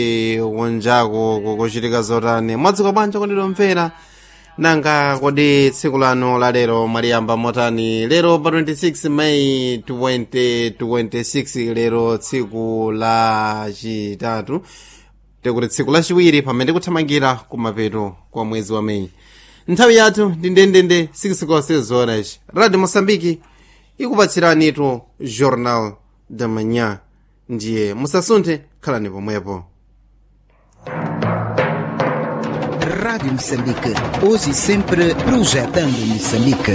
wonjako kukuchitika zotani mwadzuka bwanji kondilomvera nanga kodi tsiku lano la lero mwaliyamba motani lero pa 26 mayi 2026 lero tsiku la chitatu tikuti tsiku lachiwiri pamene tikuthamangira kumapeto kwa mwezi wa meyi nthawi yathu ndi ndendende 6 konse zoras radio mosambiki ikupatsiranitu journal da manhã ndiye musasunthe khalani pomwepo Rádio Moçambique, hoje e sempre projetando Moçambique.